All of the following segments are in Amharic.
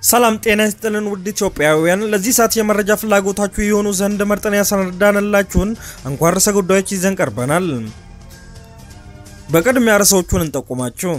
ሰላም ጤና ይስጥልን ውድ ኢትዮጵያውያን፣ ለዚህ ሰዓት የመረጃ ፍላጎታችሁ የሆኑ ዘንድ መርጠን ያሰናዳንላችሁን አንኳር ርዕሰ ጉዳዮች ይዘን ቀርበናል። በቅድሚያ ርዕሶቹን እንጠቁማችሁ።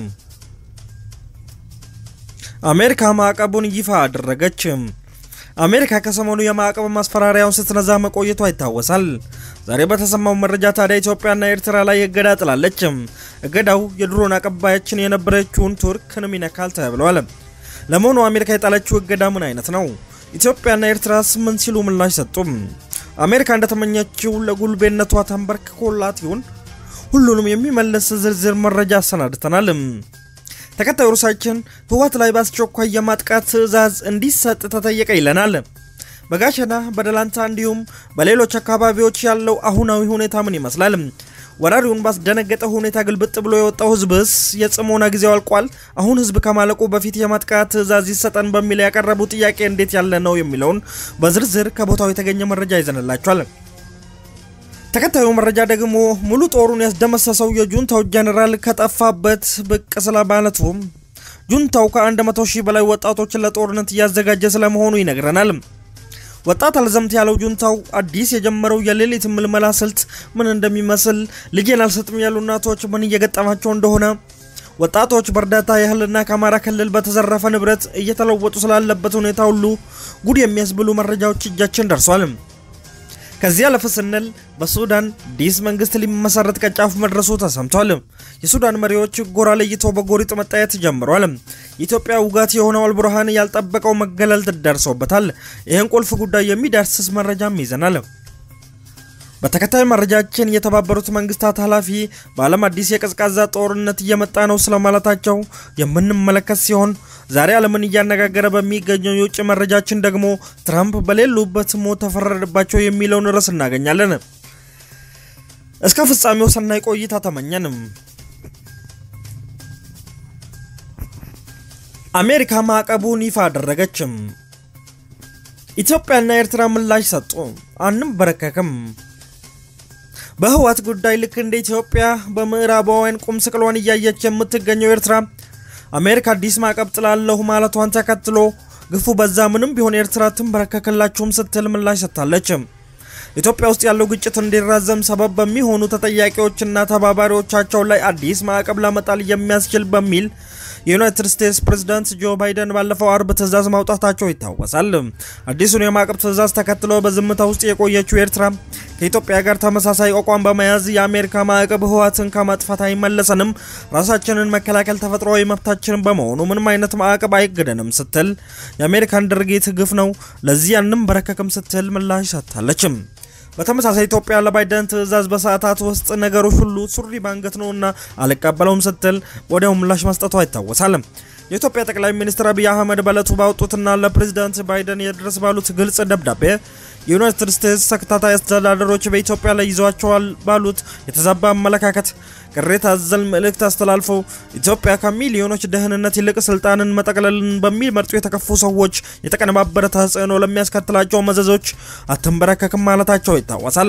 አሜሪካ ማዕቀቡን ይፋ አደረገች። አሜሪካ ከሰሞኑ የማዕቀብ ማስፈራሪያውን ስትነዛ መቆየቷ ይታወሳል። ዛሬ በተሰማው መረጃ ታዲያ ኢትዮጵያና ኤርትራ ላይ እገዳ ጥላለች። እገዳው የድሮን አቀባያችን የነበረችውን ቱርክንም ይነካል ተብለዋል። ለመሆኑ አሜሪካ የጣለችው እገዳ ምን አይነት ነው? ኢትዮጵያና ኤርትራስ ምን ሲሉ ምላሽ ሰጡም? አሜሪካ እንደተመኘችው ለጉልቤነቷ ተንበርክኮላት ይሆን? ሁሉንም የሚመለስ ዝርዝር መረጃ አሰናድተናል። ተከታዩ ርዕሳችን ህወሓት ላይ በአስቸኳይ የማጥቃት ትዕዛዝ እንዲሰጥ ተጠየቀ ይለናል። በጋሸና በደላንታ እንዲሁም በሌሎች አካባቢዎች ያለው አሁናዊ ሁኔታ ምን ይመስላል? ወራሪውን ባስደነገጠ ሁኔታ ግልብጥ ብሎ የወጣው ህዝብስ የጽሞና ጊዜው አልቋል? አሁን ህዝብ ከማለቁ በፊት የማጥቃት ትዕዛዝ ይሰጠን በሚል ያቀረቡ ጥያቄ እንዴት ያለ ነው የሚለውን በዝርዝር ከቦታው የተገኘ መረጃ ይዘንላቸዋል። ተከታዩ መረጃ ደግሞ ሙሉ ጦሩን ያስደመሰሰው የጁንታው ጀኔራል ከጠፋበት ብቅ ስለማለቱ ጁንታው ከ100 ሺህ በላይ ወጣቶችን ለጦርነት እያዘጋጀ ስለመሆኑ ይነግረናል። ወጣት አልዘምት ያለው ጁንታው አዲስ የጀመረው የሌሊት ምልመላ ስልት ምን እንደሚመስል፣ ልጄን አልሰጥም ያሉ እናቶች ምን እየገጠማቸው እንደሆነ፣ ወጣቶች በእርዳታ ያህልና ከአማራ ክልል በተዘረፈ ንብረት እየተለወጡ ስላለበት ሁኔታ ሁሉ ጉድ የሚያስብሉ መረጃዎች እጃችን ደርሷል። ከዚህ አለፍ ስንል በሱዳን አዲስ መንግስት ሊመሰረት ቀጫፍ መድረሱ ተሰምቷል። የሱዳን መሪዎች ጎራ ለይቶ በጎሪጥ መታየት ጀምሯል። የኢትዮጵያ ውጋት የሆነው አልቡርሃን ያልጠበቀው መገለል ደርሶበታል። ይህን ቁልፍ ጉዳይ የሚዳስስ መረጃም ይዘናል። በተከታይ መረጃችን የተባበሩት መንግስታት ኃላፊ በዓለም አዲስ የቀዝቃዛ ጦርነት እየመጣ ነው ስለማለታቸው የምንመለከት ሲሆን ዛሬ ዓለምን እያነጋገረ በሚገኘው የውጭ መረጃችን ደግሞ ትራምፕ በሌሉበት ሞት ተፈረደባቸው የሚለውን ርዕስ እናገኛለን። እስከ ፍጻሜው ሰናይ ቆይታ ተመኘንም። አሜሪካ ማዕቀቡን ይፋ አደረገችም። ኢትዮጵያና ኤርትራ ምላሽ ሰጡ። አንበረከክም። በህወሓት ጉዳይ ልክ እንደ ኢትዮጵያ በምዕራባውያን ቁም ስቅሏን እያየች የምትገኘው ኤርትራ አሜሪካ አዲስ ማዕቀብ ጥላለሁ ማለቷን ተከትሎ ግፉ በዛ ምንም ቢሆን ኤርትራ ትንበረከክላችሁም ስትል ምላሽ ሰጥታለች። ኢትዮጵያ ውስጥ ያለው ግጭት እንዲራዘም ሰበብ በሚሆኑ ተጠያቂዎችና ተባባሪዎቻቸው ላይ አዲስ ማዕቀብ ለመጣል የሚያስችል በሚል የዩናይትድ ስቴትስ ፕሬዝዳንት ጆ ባይደን ባለፈው አርብ ትዕዛዝ ማውጣታቸው ይታወሳል። አዲሱን የማዕቀብ ትዕዛዝ ተከትሎ በዝምታ ውስጥ የቆየችው ኤርትራ ከኢትዮጵያ ጋር ተመሳሳይ አቋም በመያዝ የአሜሪካ ማዕቀብ ህወሓትን ከማጥፋት አይመለሰንም፣ ራሳችንን መከላከል ተፈጥሯዊ መብታችን በመሆኑ ምንም አይነት ማዕቀብ አይገደንም ስትል የአሜሪካን ድርጊት ግፍ ነው፣ ለዚህ አንንበረከክም ስትል ምላሽ ሰጥታለችም። በተመሳሳይ ኢትዮጵያ ለባይደን ትዕዛዝ በሰዓታት ውስጥ ነገሮች ሁሉ ሱሪ ባንገት ነውና አልቀበለውም ስትል ወዲያው ምላሽ መስጠቷ ይታወሳል። የኢትዮጵያ ጠቅላይ ሚኒስትር አብይ አህመድ በዕለቱ ባወጡትና ለፕሬዚዳንት ባይደን የድረስ ባሉት ግልጽ ደብዳቤ የዩናይትድ ስቴትስ ተከታታይ አስተዳደሮች በኢትዮጵያ ላይ ይዘዋቸዋል ባሉት የተዛባ አመለካከት ቅሬታ አዘል መልእክት አስተላልፈው ኢትዮጵያ ከሚሊዮኖች ደህንነት ይልቅ ስልጣንን መጠቅለልን በሚመርጡ የተከፉ ሰዎች የተቀነባበረ ተጽዕኖ ለሚያስከትላቸው መዘዞች አትንበረከክም ማለታቸው ይታወሳል።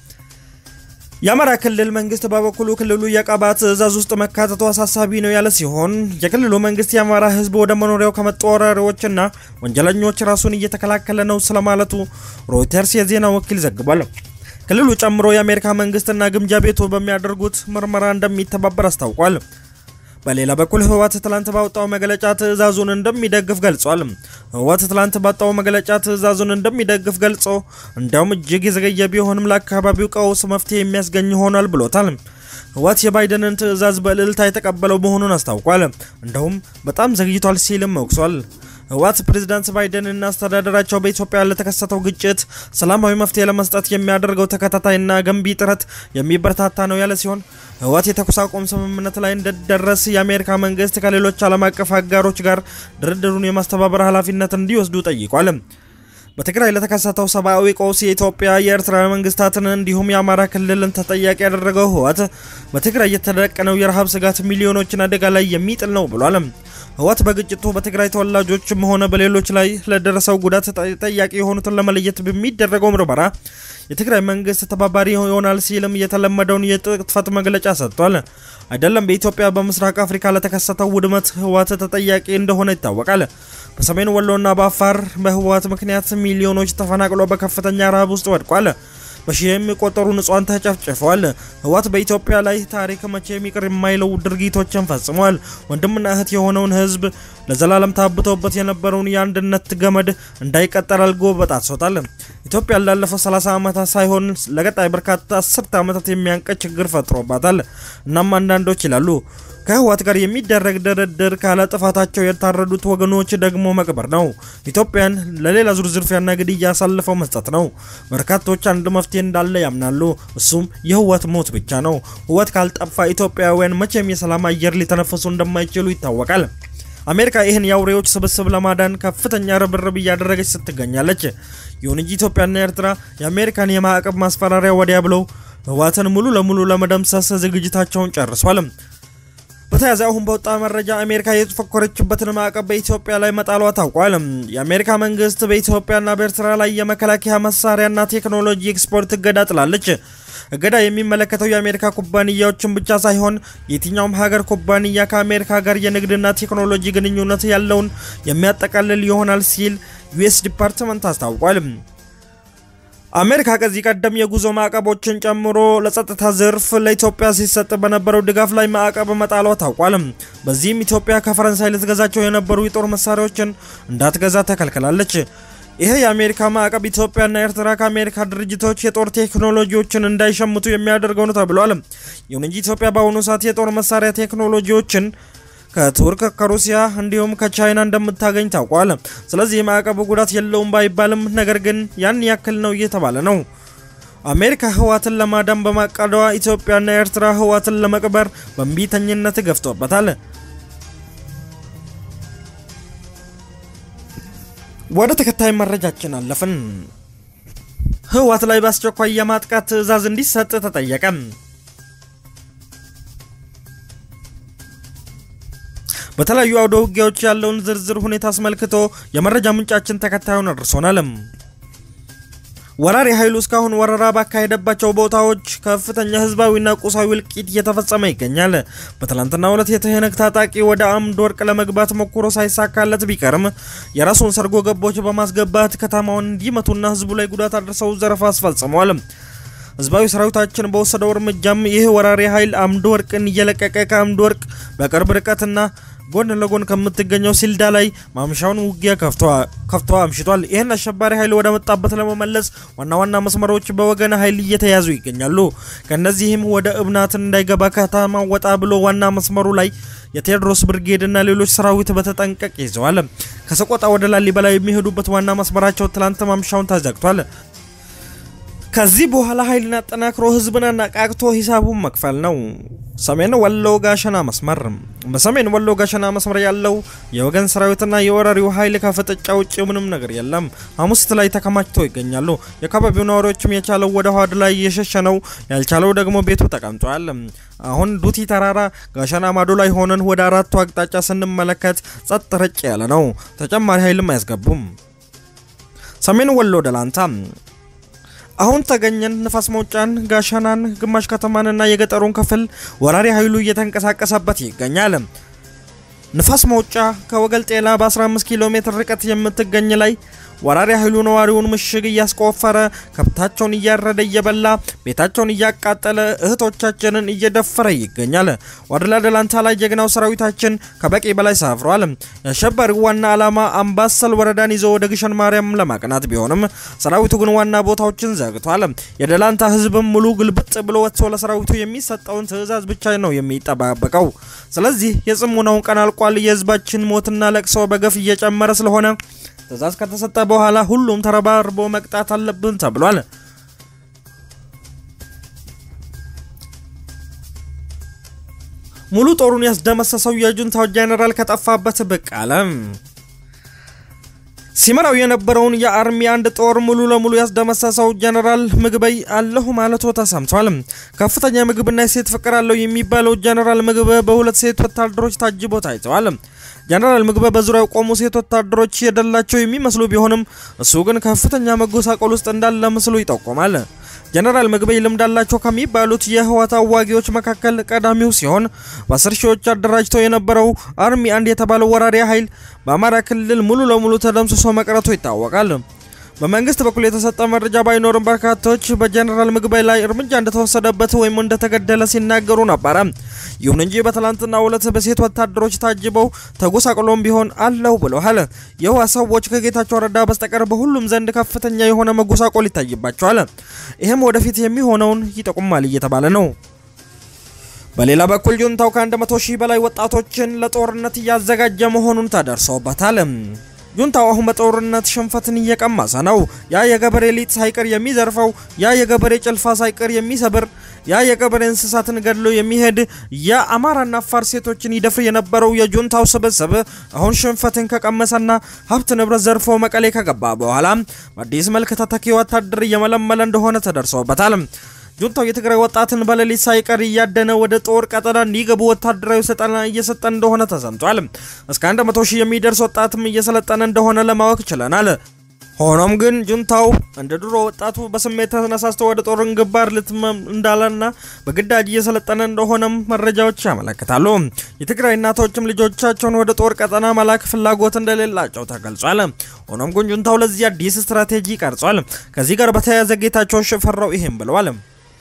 የአማራ ክልል መንግስት በበኩሉ ክልሉ የቀባ ትዕዛዝ ውስጥ መካተቱ አሳሳቢ ነው ያለ ሲሆን የክልሉ መንግስት የአማራ ሕዝብ ወደ መኖሪያው ከመጡ ወራሪዎችና ወንጀለኞች ራሱን እየተከላከለ ነው ስለማለቱ ሮይተርስ የዜና ወኪል ዘግቧል። ክልሉ ጨምሮ የአሜሪካ መንግስትና ግምጃ ቤቱ በሚያደርጉት ምርመራ እንደሚተባበር አስታውቋል። በሌላ በኩል ህወሓት ትላንት ባወጣው መግለጫ ትዕዛዙን እንደሚደግፍ ገልጿል። ህወሓት ትላንት ባወጣው መግለጫ ትዕዛዙን እንደሚደግፍ ገልጾ እንዲያውም እጅግ የዘገየ ቢሆንም ለአካባቢው ቀውስ መፍትሄ የሚያስገኝ ሆኗል ብሎታል። ህወሓት የባይደንን ትዕዛዝ በእልልታ የተቀበለው መሆኑን አስታውቋል። እንደውም በጣም ዘግይቷል ሲልም ወቅሷል። ህወሓት ፕሬዝዳንት ባይደንና አስተዳደራቸው በኢትዮጵያ ለተከሰተው ግጭት ሰላማዊ መፍትሄ ለመስጠት የሚያደርገው ተከታታይና ገንቢ ጥረት የሚበረታታ ነው ያለ ሲሆን ህወሓት የተኩስ አቁም ስምምነት ላይ እንዲደረስ የአሜሪካ መንግስት ከሌሎች ዓለም አቀፍ አጋሮች ጋር ድርድሩን የማስተባበር ኃላፊነት እንዲወስዱ ጠይቋል። በትግራይ ለተከሰተው ሰብአዊ ቀውስ የኢትዮጵያ የኤርትራ መንግስታትን እንዲሁም የአማራ ክልልን ተጠያቂ ያደረገው ህወሓት በትግራይ የተደቀነው የረሃብ ስጋት ሚሊዮኖችን አደጋ ላይ የሚጥል ነው ብሏል። ህወሓት በግጭቱ በትግራይ ተወላጆችም ሆነ በሌሎች ላይ ለደረሰው ጉዳት ተጠያቂ የሆኑትን ለመለየት በሚደረገው ምርመራ የትግራይ መንግስት ተባባሪ ይሆናል ሲልም የተለመደውን የጥፈት መግለጫ ሰጥቷል። አይደለም በኢትዮጵያ በምስራቅ አፍሪካ ለተከሰተው ውድመት ህወሓት ተጠያቂ እንደሆነ ይታወቃል። በሰሜን ወሎና በአፋር በህወሓት ምክንያት ሚሊዮኖች ተፈናቅሎ በከፍተኛ ረሃብ ውስጥ ወድቋል። በሺህ የሚቆጠሩ ንጹሃን ተጨፍጭፈዋል። ህወሓት በኢትዮጵያ ላይ ታሪክ መቼም ይቅር የማይለው ድርጊቶችን ፈጽሟል። ወንድምና እህት የሆነውን ህዝብ ለዘላለም ታብቶበት የነበረውን የአንድነት ገመድ እንዳይቀጠል አልጎ በጣጥሶታል። ኢትዮጵያ ላለፈው 30 ዓመታት ሳይሆን ለቀጣይ በርካታ አስርተ ዓመታት የሚያንቀ ችግር ፈጥሮባታል። እናም አንዳንዶች ይላሉ ከህወሓት ጋር የሚደረግ ድርድር ካለ ጥፋታቸው የታረዱት ወገኖች ደግሞ መቅበር ነው። ኢትዮጵያን ለሌላ ዙር ዝርፊያና ግድያ አሳልፈው መስጠት ነው። በርካቶች አንድ መፍትሄ እንዳለ ያምናሉ። እሱም የህወሓት ሞት ብቻ ነው። ህወሓት ካልጠፋ ኢትዮጵያውያን መቼም የሰላም አየር ሊተነፍሱ እንደማይችሉ ይታወቃል። አሜሪካ ይህን የአውሬዎች ስብስብ ለማዳን ከፍተኛ ርብርብ እያደረገች ስትገኛለች። ይሁን እንጂ ኢትዮጵያና ኤርትራ የአሜሪካን የማዕቀብ ማስፈራሪያ ወዲያ ብለው ህወሓትን ሙሉ ለሙሉ ለመደምሰስ ዝግጅታቸውን ጨርሷል። በተያዘ አሁን በወጣ መረጃ አሜሪካ የተፎከረችበትን ማዕቀብ በኢትዮጵያ ላይ መጣሏ ታውቋል። የአሜሪካ መንግስት በኢትዮጵያና በኤርትራ ላይ የመከላከያ መሳሪያና ቴክኖሎጂ ኤክስፖርት እገዳ ጥላለች። እገዳ የሚመለከተው የአሜሪካ ኩባንያዎችን ብቻ ሳይሆን የትኛውም ሀገር ኩባንያ ከአሜሪካ ጋር የንግድና ቴክኖሎጂ ግንኙነት ያለውን የሚያጠቃልል ይሆናል ሲል ዩኤስ ዲፓርትመንት አስታውቋል። አሜሪካ ከዚህ ቀደም የጉዞ ማዕቀቦችን ጨምሮ ለጸጥታ ዘርፍ ለኢትዮጵያ ሲሰጥ በነበረው ድጋፍ ላይ ማዕቀብ መጣሏ ታውቋል። በዚህም ኢትዮጵያ ከፈረንሳይ ልትገዛቸው የነበሩ የጦር መሳሪያዎችን እንዳትገዛ ተከልክላለች። ይሄ የአሜሪካ ማዕቀብ ኢትዮጵያና ኤርትራ ከአሜሪካ ድርጅቶች የጦር ቴክኖሎጂዎችን እንዳይሸምቱ የሚያደርገው ነው ተብሏል። ይሁን እንጂ ኢትዮጵያ በአሁኑ ሰዓት የጦር መሳሪያ ቴክኖሎጂዎችን ከቱርክ ከሩሲያ እንዲሁም ከቻይና እንደምታገኝ ታውቋል። ስለዚህ የማዕቀቡ ጉዳት የለውም ባይባልም ነገር ግን ያን ያክል ነው እየተባለ ነው። አሜሪካ ህወሓትን ለማዳን በማቀዷ ኢትዮጵያና ኤርትራ ህወሓትን ለመቅበር በእምቢተኝነት ገፍቶበታል። ወደ ተከታይ መረጃችን አለፍን። ህወሓት ላይ በአስቸኳይ የማጥቃት ትዕዛዝ እንዲሰጥ ተጠየቀ። በተለያዩ አውደ ውጊያዎች ያለውን ዝርዝር ሁኔታ አስመልክቶ የመረጃ ምንጫችን ተከታዩን አድርሶናል። ወራሪ ኃይሉ እስካሁን ወረራ ባካሄደባቸው ቦታዎች ከፍተኛ ህዝባዊና ቁሳዊ እልቂት እየተፈጸመ ይገኛል። በትላንትናው ዕለት የትህነግ ታጣቂ ወደ አምድ ወርቅ ለመግባት ሞክሮ ሳይሳካለት ቢቀርም የራሱን ሰርጎ ገቦች በማስገባት ከተማውን እንዲመቱና ህዝቡ ላይ ጉዳት አድርሰው ዘረፋ አስፈጽመዋል። ህዝባዊ ሰራዊታችን በወሰደው እርምጃም ይህ ወራሪ ኃይል አምድ ወርቅን እየለቀቀ ከአምድ ወርቅ በቅርብ ርቀትና ጎን ለጎን ከምትገኘው ሲልዳ ላይ ማምሻውን ውጊያ ከፍቶ አምሽቷል። ይህን አሸባሪ ኃይል ወደ መጣበት ለመመለስ ዋና ዋና መስመሮች በወገን ኃይል እየተያዙ ይገኛሉ። ከእነዚህም ወደ እብናትን እንዳይገባ ከተማ ወጣ ብሎ ዋና መስመሩ ላይ የቴዎድሮስ ብርጌድ እና ሌሎች ሰራዊት በተጠንቀቅ ይዘዋል። ከሰቆጣ ወደ ላሊበላ የሚሄዱበት ዋና መስመራቸው ትላንት ማምሻውን ተዘግቷል። ከዚህ በኋላ ኃይልን አጠናክሮ ህዝብን አነቃቅቶ ሂሳቡን መክፈል ነው። ሰሜን ወሎ ጋሸና መስመር። በሰሜን ወሎ ጋሸና መስመር ያለው የወገን ሰራዊትና የወራሪው ኃይል ከፍጥጫ ውጭ ምንም ነገር የለም። ሐሙሲት ላይ ተከማችተው ይገኛሉ። የአካባቢው ነዋሪዎችም የቻለው ወደ ኋድ ላይ የሸሸ ነው፣ ያልቻለው ደግሞ ቤቱ ተቀምጧል። አሁን ዱቲ ተራራ ጋሸና ማዶ ላይ ሆነን ወደ አራቱ አቅጣጫ ስንመለከት ጸጥ ረጭ ያለ ነው። ተጨማሪ ኃይልም አያስገቡም። ሰሜን ወሎ ደላንታ አሁን ተገኘን ንፋስ መውጫን ጋሸናን ግማሽ ከተማንና የገጠሩን ክፍል ወራሪ ኃይሉ እየተንቀሳቀሰበት ይገኛል። ንፋስ መውጫ ከወገል ጤና በ15 ኪሎ ሜትር ርቀት የምትገኝ ላይ ወራሪ ኃይሉ ነዋሪውን ምሽግ እያስቆፈረ ከብታቸውን እያረደ እየበላ ቤታቸውን እያቃጠለ እህቶቻችንን እየደፈረ ይገኛል። ዋድላ ደላንታ ላይ ጀግናው ሰራዊታችን ከበቂ በላይ ሰፍሯል። የአሸባሪው ዋና ዓላማ አምባሰል ወረዳን ይዞ ወደ ግሸን ማርያም ለማቅናት ቢሆንም ሰራዊቱ ግን ዋና ቦታዎችን ዘግቷል። የደላንታ ህዝብም ሙሉ ግልብጥ ብሎ ወጥቶ ለሰራዊቱ የሚሰጠውን ትዕዛዝ ብቻ ነው የሚጠባበቀው። ስለዚህ የጽሙናውን ቀን አልቋል። የህዝባችን ሞትና ለቅሶ በገፍ እየጨመረ ስለሆነ ትዕዛዝ ከተሰጠ በኋላ ሁሉም ተረባርቦ መቅጣት አለብን ተብሏል። ሙሉ ጦሩን ያስደመሰሰው የጁንታው ጄኔራል ከጠፋበት ብቅ አለ። ሲመራው የነበረውን የአርሚ አንድ ጦር ሙሉ ለሙሉ ያስደመሰሰው ጀነራል ምግበይ አለሁ ማለቱ ተሰምቷል። ከፍተኛ ምግብና የሴት ፍቅር አለው የሚባለው ጀነራል ምግበ በሁለት ሴት ወታደሮች ታጅቦ ታይተዋል። ጀነራል ምግበ በዙሪያው ቆሙ ሴት ወታደሮች የደላቸው የሚመስሉ ቢሆንም እሱ ግን ከፍተኛ መጎሳቆል ውስጥ እንዳለ ምስሉ ይጠቁማል። ጀነራል ምግበይ ልምድ አላቸው ከሚባሉት የህወሓት አዋጊዎች መካከል ቀዳሚው ሲሆን በአስር ሺዎች አደራጅተው የነበረው አርሚ አንድ የተባለው ወራሪ ኃይል በአማራ ክልል ሙሉ ለሙሉ ተደምስሶ መቅረቱ ይታወቃል። በመንግስት በኩል የተሰጠ መረጃ ባይኖርም በርካቶች በጀነራል ምግበይ ላይ እርምጃ እንደተወሰደበት ወይም እንደተገደለ ሲናገሩ ነበረ። ይሁን እንጂ በትላንትናው ዕለት በሴት ወታደሮች ታጅበው ተጎሳቅሎም ቢሆን አለው ብለዋል። የህወሓት ሰዎች ከጌታቸው ረዳ በስተቀር በሁሉም ዘንድ ከፍተኛ የሆነ መጎሳቆል ይታይባቸዋል። ይህም ወደፊት የሚሆነውን ይጠቁማል እየተባለ ነው። በሌላ በኩል ጁንታው ከ100 ሺህ በላይ ወጣቶችን ለጦርነት እያዘጋጀ መሆኑን ተደርሶበታል። ጁንታው አሁን በጦርነት ሽንፈትን እየቀመሰ ነው። ያ የገበሬ ሊጥ ሳይቀር የሚዘርፈው፣ ያ የገበሬ ጭልፋ ሳይቀር የሚሰብር፣ ያ የገበሬ እንስሳትን ገድሎ የሚሄድ፣ ያ አማራና አፋር ሴቶችን ይደፍር የነበረው የጁንታው ስብስብ አሁን ሽንፈትን ከቀመሰና ሀብት ንብረት ዘርፎ መቀሌ ከገባ በኋላ በአዲስ መልክ ተተኪ ወታደር እየመለመለ እንደሆነ ተደርሶበታል። ጁንታው የትግራይ ወጣትን በሌሊት ሳይቀር እያደነ ወደ ጦር ቀጠና እንዲገቡ ወታደራዊ ስልጠና እየሰጠ እንደሆነ ተሰምቷል። እስከ 100 ሺህ የሚደርስ ወጣትም እየሰለጠነ እንደሆነ ለማወቅ ችለናል። ሆኖም ግን ጁንታው እንደ ድሮ ወጣቱ በስሜት ተነሳስቶ ወደ ጦር ግንባር ልትመም እንዳለና በግዳጅ እየሰለጠነ እንደሆነም መረጃዎች ያመለክታሉ። የትግራይ እናቶችም ልጆቻቸውን ወደ ጦር ቀጠና መላክ ፍላጎት እንደሌላቸው ተገልጿል። ሆኖም ግን ጁንታው ለዚህ አዲስ ስትራቴጂ ቀርጿል። ከዚህ ጋር በተያያዘ ጌታቸው ሽፈራው ይሄም ብለዋል።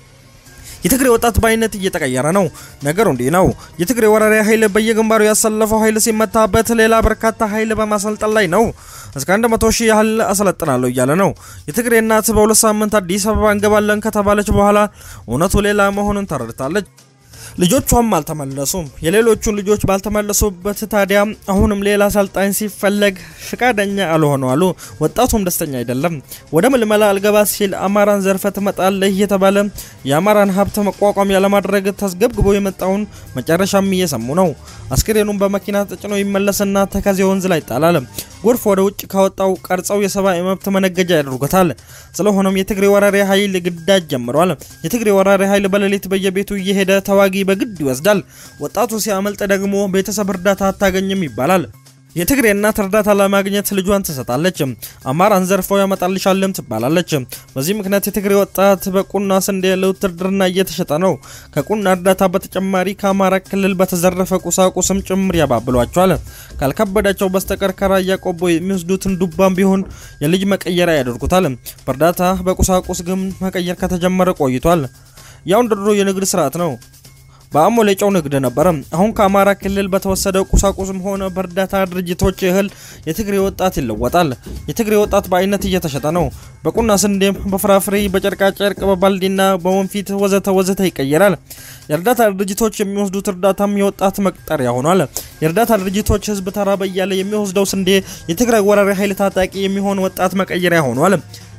የትግሬ ወጣት በአይነት እየተቀየረ ነው። ነገሩ እንዲህ ነው። የትግሬ ወራሪ ኃይል በየግንባሩ ያሰለፈው ኃይል ሲመታበት ሌላ በርካታ ኃይል በማሰልጠን ላይ ነው። እስከ 100 ሺህ ያህል አሰለጥናለሁ እያለ ነው። የትግሬ እናት በሁለት ሳምንት አዲስ አበባ እንገባለን ከተባለች በኋላ እውነቱ ሌላ መሆኑን ተረድታለች። ልጆቿም አልተመለሱም። የሌሎቹን ልጆች ባልተመለሱበት ታዲያ አሁንም ሌላ አሰልጣኝ ሲፈለግ ፍቃደኛ አልሆኑ አሉ። ወጣቱም ደስተኛ አይደለም። ወደ ምልመላ አልገባ ሲል አማራን ዘርፈ ትመጣለህ እየተባለ የአማራን ሀብት መቋቋሚያ ለማድረግ ተስገብግቦ የመጣውን መጨረሻም እየሰሙ ነው። አስክሬኑን በመኪና ተጭኖ ይመለስና ተከዜ ወንዝ ላይ ይጣላል። ጎርፍ ወደ ውጭ ካወጣው ቀርጸው የሰብአዊ መብት መነገጃ ያደርጉታል። ስለሆነም የትግሬ ወራሪ ኃይል ግዳጅ ጀምሯል። የትግሬ ወራሪ ኃይል በሌሊት በየቤቱ እየሄደ ተዋጊ በግድ ይወስዳል። ወጣቱ ሲያመልጥ ደግሞ ቤተሰብ እርዳታ አታገኝም ይባላል። የትግሬ እናት እርዳታ ለማግኘት ልጇን ትሰጣለች። አማራን ዘርፈው ያመጣልሻልም ትባላለች። በዚህ ምክንያት የትግሬ ወጣት በቁና ስንዴ ለውትድርና እየተሸጠ ነው። ከቁና እርዳታ በተጨማሪ ከአማራ ክልል በተዘረፈ ቁሳቁስም ጭምር ያባብሏቸዋል። ካልከበዳቸው በስተቀር ከራያ ቆቦ የሚወስዱትን ዱባም ቢሆን የልጅ መቀየሪያ ያደርጉታል። በእርዳታ በቁሳቁስ ግን መቀየር ከተጀመረ ቆይቷል። ያው እንደ ድሮ የንግድ ስርዓት ነው። በአሞ ሌጫው ንግድ ነበረ። አሁን ከአማራ ክልል በተወሰደው ቁሳቁስም ሆነ በእርዳታ ድርጅቶች እህል የትግሬ ወጣት ይለወጣል። የትግሬ ወጣት በአይነት እየተሸጠ ነው። በቁና ስንዴም፣ በፍራፍሬ፣ በጨርቃጨርቅ፣ በባልዲና በወንፊት ወዘተ ወዘተ ይቀየራል። የእርዳታ ድርጅቶች የሚወስዱት እርዳታም የወጣት መቅጠሪያ ሆኗል። የእርዳታ ድርጅቶች ህዝብ ተራበ እያለ የሚወስደው ስንዴ የትግራይ ወራሪ ኃይል ታጣቂ የሚሆን ወጣት መቀየሪያ ሆኗል።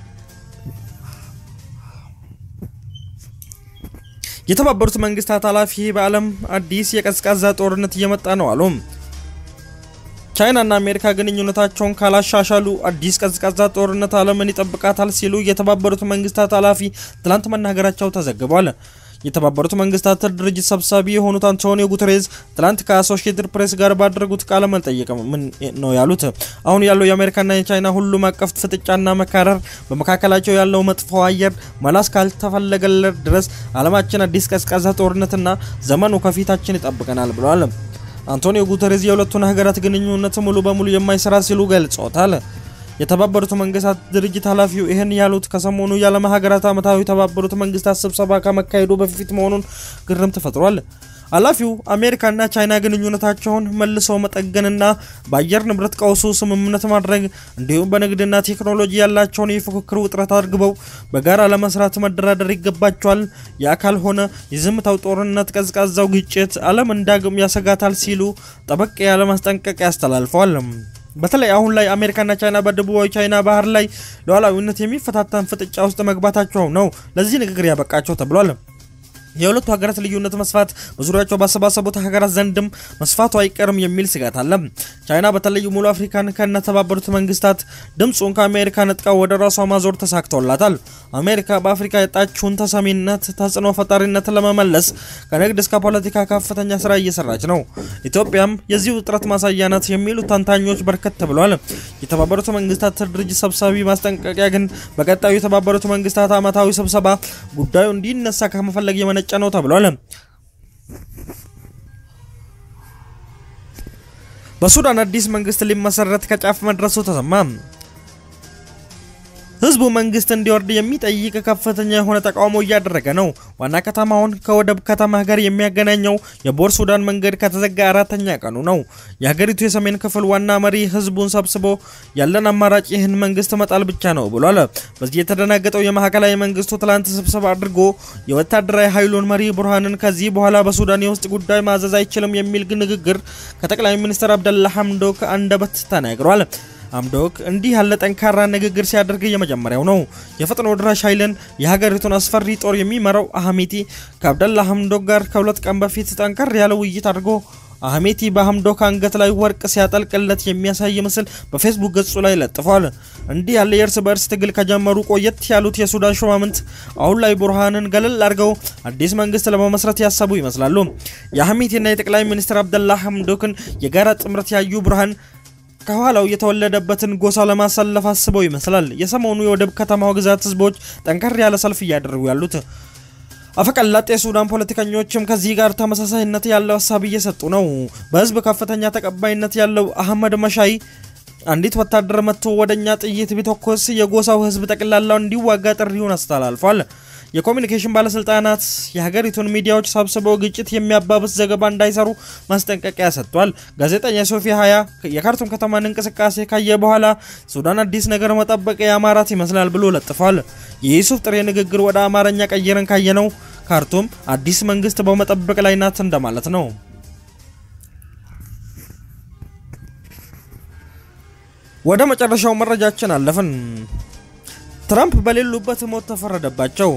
የተባበሩት መንግስታት ኃላፊ በዓለም አዲስ የቀዝቃዛ ጦርነት እየመጣ ነው አሉ። ቻይናና አሜሪካ ግንኙነታቸውን ካላሻሻሉ አዲስ ቀዝቃዛ ጦርነት ዓለምን ይጠብቃታል ሲሉ የተባበሩት መንግስታት ኃላፊ ትላንት መናገራቸው ተዘግቧል። የተባበሩት መንግስታት ድርጅት ሰብሳቢ የሆኑት አንቶኒዮ ጉተሬዝ ትላንት ከአሶሺየትድ ፕሬስ ጋር ባደረጉት ቃለ መጠይቅ ምን ነው ያሉት? አሁን ያለው የአሜሪካና የቻይና ሁሉም አቀፍ ፍጥጫና መካረር፣ በመካከላቸው ያለው መጥፎ አየር መላስ ካልተፈለገለት ድረስ ዓለማችን አዲስ ቀዝቃዛ ጦርነትና ዘመኑ ከፊታችን ይጠብቀናል ብለዋል። አንቶኒዮ ጉተሬዝ የሁለቱን ሀገራት ግንኙነት ሙሉ በሙሉ የማይሰራ ሲሉ ገልጾታል። የተባበሩት መንግስታት ድርጅት ኃላፊው ይህን ያሉት ከሰሞኑ የዓለም ሀገራት ዓመታዊ የተባበሩት መንግስታት ስብሰባ ከመካሄዱ በፊት መሆኑን ግርም ተፈጥሯል። ኃላፊው አሜሪካና ቻይና ግንኙነታቸውን መልሰው መጠገንና በአየር ንብረት ቀውሱ ስምምነት ማድረግ እንዲሁም በንግድና ቴክኖሎጂ ያላቸውን የፉክክር ውጥረት አድርገው በጋራ ለመስራት መደራደር ይገባቸዋል። ያ ካልሆነ የዝምታው ጦርነት፣ ቀዝቃዛው ግጭት ዓለምን ዳግም ያሰጋታል ሲሉ ጠበቅ ያለ ማስጠንቀቂያ ያስተላልፈዋል። በተለይ አሁን ላይ አሜሪካና ቻይና በደቡባዊ ቻይና ባህር ላይ ሉዓላዊነት የሚፈታተን ፍጥጫ ውስጥ መግባታቸው ነው ለዚህ ንግግር ያበቃቸው ተብሏል። የሁለቱ ሀገራት ልዩነት መስፋት በዙሪያቸው ባሰባሰቡት ሀገራት ዘንድም መስፋቱ አይቀርም የሚል ስጋት አለ። ቻይና በተለይ ሙሉ አፍሪካን ከነተባበሩት መንግስታት ድምፁን ከአሜሪካ ነጥቃ ወደ ራሷ ማዞር ተሳክቶላታል። አሜሪካ በአፍሪካ የጣችውን ተሰሚነት፣ ተጽዕኖ ፈጣሪነት ለመመለስ ከንግድ እስከ ፖለቲካ ከፍተኛ ስራ እየሰራች ነው። ኢትዮጵያም የዚህ ውጥረት ማሳያ ናት የሚሉ ተንታኞች በርከት ብለዋል። የተባበሩት መንግስታት ድርጅት ሰብሳቢ ማስጠንቀቂያ ግን በቀጣዩ የተባበሩት መንግስታት ዓመታዊ ስብሰባ ጉዳዩ እንዲነሳ ከመፈለግ የመነጨ ነው ተብሏል። በሱዳን አዲስ መንግስት ሊመሰረት ከጫፍ መድረሱ ተሰማ። ህዝቡ መንግስት እንዲወርድ የሚጠይቅ ከፍተኛ የሆነ ተቃውሞ እያደረገ ነው። ዋና ከተማውን ከወደብ ከተማ ጋር የሚያገናኘው የቦር ሱዳን መንገድ ከተዘጋ አራተኛ ቀኑ ነው። የሀገሪቱ የሰሜን ክፍል ዋና መሪ ህዝቡን ሰብስቦ ያለን አማራጭ ይህን መንግስት መጣል ብቻ ነው ብሏል። በዚህ የተደናገጠው የማዕከላዊ መንግስቱ ትላንት ስብሰባ አድርጎ የወታደራዊ ኃይሉን መሪ ቡርሃንን ከዚህ በኋላ በሱዳን የውስጥ ጉዳይ ማዘዝ አይችልም የሚል ንግግር ከጠቅላይ ሚኒስትር አብደላ ሐምዶክ አንደበት ተናግሯል። አምዶክ እንዲህ ያለ ጠንካራ ንግግር ሲያደርግ የመጀመሪያው ነው። የፈጥኖ ድራሽ ኃይልን የሀገሪቱን አስፈሪ ጦር የሚመራው አህሜቲ ከአብደላ ሐምዶክ ጋር ከሁለት ቀን በፊት ጠንከር ያለ ውይይት አድርጎ አህሜቲ በሐምዶክ አንገት ላይ ወርቅ ሲያጠልቅለት የሚያሳይ ምስል በፌስቡክ ገጹ ላይ ለጥፏል። እንዲህ ያለ የእርስ በእርስ ትግል ከጀመሩ ቆየት ያሉት የሱዳን ሹማምንት አሁን ላይ ቡርሃንን ገለል አድርገው አዲስ መንግስት ለመመስረት ያሰቡ ይመስላሉ። የአህሜቲና የጠቅላይ ሚኒስትር አብደላ ሐምዶክን የጋራ ጥምረት ያዩ ቡርሃን ከኋላው የተወለደበትን ጎሳ ለማሳለፍ አስበው ይመስላል። የሰሞኑ የወደብ ከተማው ግዛት ህዝቦች ጠንከር ያለ ሰልፍ እያደረጉ ያሉት አፈቀላጤ የሱዳን ፖለቲከኞችም ከዚህ ጋር ተመሳሳይነት ያለው ሀሳብ እየሰጡ ነው። በህዝብ ከፍተኛ ተቀባይነት ያለው አህመድ መሻይ አንዲት ወታደር መጥቶ ወደኛ ጥይት ቢተኮስ የጎሳው ህዝብ ጠቅላላው እንዲዋጋ ጥሪውን አስተላልፏል። የኮሚኒኬሽን ባለስልጣናት የሀገሪቱን ሚዲያዎች ሰብስበው ግጭት የሚያባብስ ዘገባ እንዳይሰሩ ማስጠንቀቂያ ሰጥቷል። ጋዜጠኛ ሶፊ ሀያ የካርቱም ከተማን እንቅስቃሴ ካየ በኋላ ሱዳን አዲስ ነገር መጠበቅ የአማራት ይመስላል ብሎ ለጥፏል። የዩሱፍ ጥሬ ንግግር ወደ አማርኛ ቀይረን ካየነው ካርቱም አዲስ መንግስት በመጠበቅ ላይ ናት እንደማለት ነው። ወደ መጨረሻው መረጃችን አለፍን። ትራምፕ በሌሉበት ሞት ተፈረደባቸው።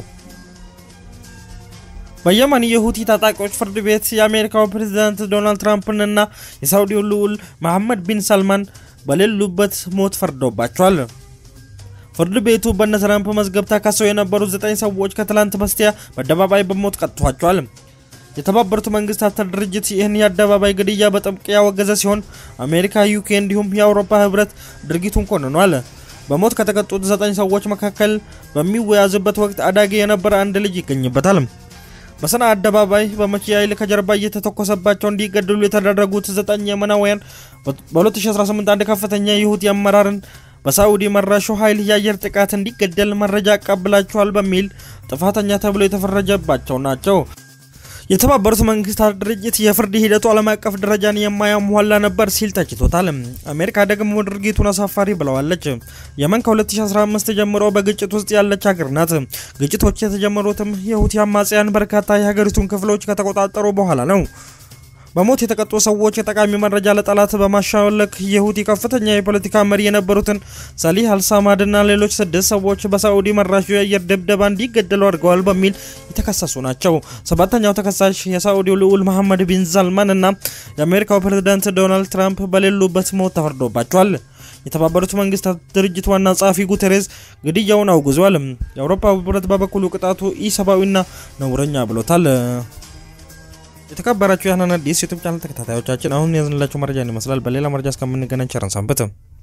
በየመን የሁቲ ታጣቂዎች ፍርድ ቤት የአሜሪካው ፕሬዝዳንት ዶናልድ ትራምፕንና የሳውዲው ልዑል መሐመድ ቢን ሰልማን በሌሉበት ሞት ፈርዶባቸዋል። ፍርድ ቤቱ በነ ትራምፕ መዝገብ ተከሰው የነበሩ ዘጠኝ ሰዎች ከትላንት በስቲያ በአደባባይ በሞት ቀጥቷቸዋል። የተባበሩት መንግስታት ድርጅት ይህን የአደባባይ ግድያ በጥብቅ ያወገዘ ሲሆን አሜሪካ፣ ዩኬ እንዲሁም የአውሮፓ ህብረት ድርጊቱን ኮንኗል። በሞት ከተቀጡት ዘጠኝ ሰዎች መካከል በሚወያዝበት ወቅት አዳጊ የነበረ አንድ ልጅ ይገኝበታል። በሰና አደባባይ በመኪና ኃይል ከጀርባ እየተተኮሰባቸው እንዲገደሉ የተደረጉት ዘጠኝ የመናውያን በ2018 አንድ ከፍተኛ የሁቲ አመራርን በሳዑዲ መራሹ ኃይል የአየር ጥቃት እንዲገደል መረጃ አቀብላቸዋል በሚል ጥፋተኛ ተብሎ የተፈረጀባቸው ናቸው። የተባበሩት መንግስታት ድርጅት የፍርድ ሂደቱ ዓለም አቀፍ ደረጃን የማያሟላ ነበር ሲል ተችቶታል። አሜሪካ ደግሞ ድርጊቱን አሳፋሪ ብለዋለች። የመን ከ2015 ጀምሮ በግጭት ውስጥ ያለች ሀገር ናት። ግጭቶች የተጀመሩትም የሁቲ አማጽያን በርካታ የሀገሪቱን ክፍሎች ከተቆጣጠሩ በኋላ ነው። በሞት የተቀጡ ሰዎች የጠቃሚ መረጃ ለጠላት በማሻለክ የሁቲ ከፍተኛ የፖለቲካ መሪ የነበሩትን ሰሊህ አልሳማድና ሌሎች ስድስት ሰዎች በሳዑዲ መራሹ የአየር ድብደባ እንዲገደሉ አድርገዋል በሚል የተከሰሱ ናቸው። ሰባተኛው ተከሳሽ የሳዑዲው ልዑል መሐመድ ቢን ሳልማን እና የአሜሪካው ፕሬዝዳንት ዶናልድ ትራምፕ በሌሉበት ሞት ተፈርዶባቸዋል። የተባበሩት መንግስታት ድርጅት ዋና ጸሐፊ ጉቴሬዝ ግድያውን አውግዟል። የአውሮፓ ህብረት በበኩሉ ቅጣቱ ኢሰብአዊና ነውረኛ ብሎታል። የተከበራችሁ የህናን አዲስ ዩቱብ ቻናል ተከታታዮቻችን አሁን ያዝንላችሁ መረጃ ይመስላል። በሌላ መረጃ እስከምንገናኝ ቸር ሰንብቱ።